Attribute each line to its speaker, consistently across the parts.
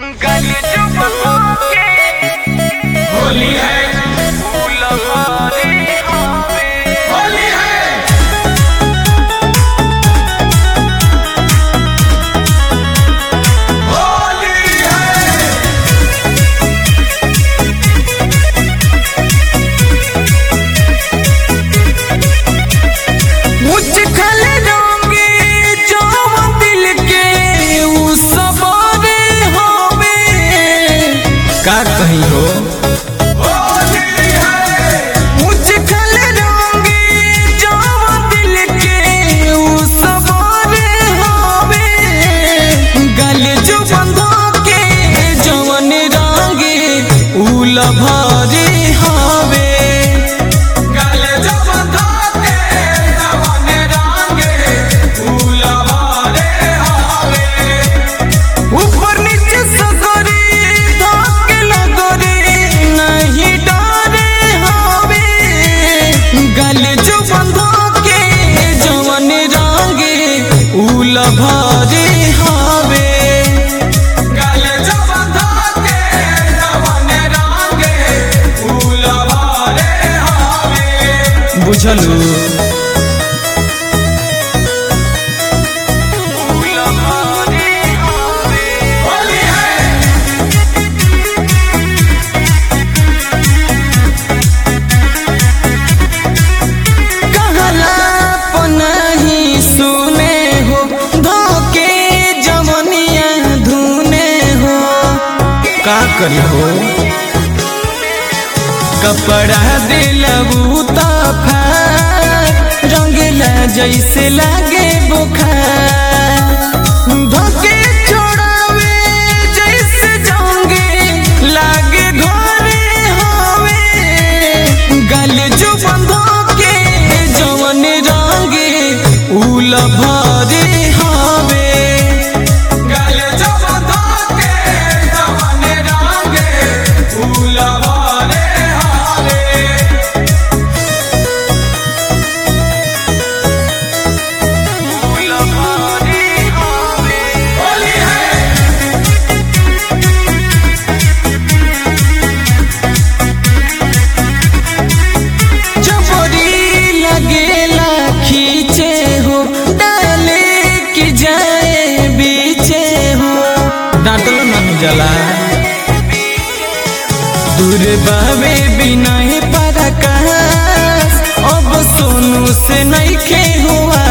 Speaker 1: गली चुप होके
Speaker 2: होली है
Speaker 1: फूल मारे आवे
Speaker 2: होली है होली है
Speaker 1: मुझ खल रंगे जो दिल के उ सबरे होवे
Speaker 3: का कहीं हो
Speaker 2: होली है
Speaker 1: मुझ खल रंगे जो दिल के उ सबरे होवे गल जो बंधो के जवन रंगे उ लभरे होवे
Speaker 2: गले जब धाके जवान रांगे फूल वाले हावे
Speaker 1: ऊपर नीचे सगरे धाके लगरे नहीं डरे हवे गले जो बंधो के जवन रंगे उल भरे हवे
Speaker 2: गले जब धाके जवान रांगे फूल वाले हावे
Speaker 3: बुझलू
Speaker 1: उल भरे हवे
Speaker 2: होली है
Speaker 1: कहला पनाही सुने हो धोके जवनिया धुने हो
Speaker 3: का करी हो
Speaker 1: कपड़ा दिलबू तफा रंगला जैसे लागे बुखार धोके छोड़ावे जैसे जाओगे लागे घरे हवे गल जो बंधो के जवन रंगे उल भरे हवे
Speaker 2: गले जब धाके जवान रांगे फूल वाले हावे
Speaker 1: उल भरे हवे
Speaker 2: होली है
Speaker 1: जबरी लगेला खींचे हो डाले की जाए बीचे हो
Speaker 3: डांटलो नानू जला
Speaker 1: दूर बावे बिना पराकाश अब सोनू से नहीं खे हुआ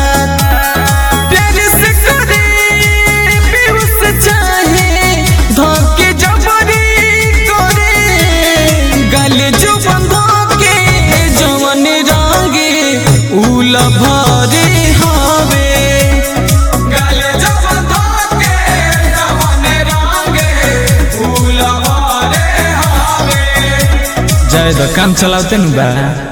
Speaker 1: प्यार से करे पीयूष चाहे धोके जबरी करे गले जो बंधो के जवन रंगे उल भरे हवे
Speaker 2: गले जब धाके जवान रांगे फूल वाले हावे
Speaker 3: जाए तो काम चलाते नु बा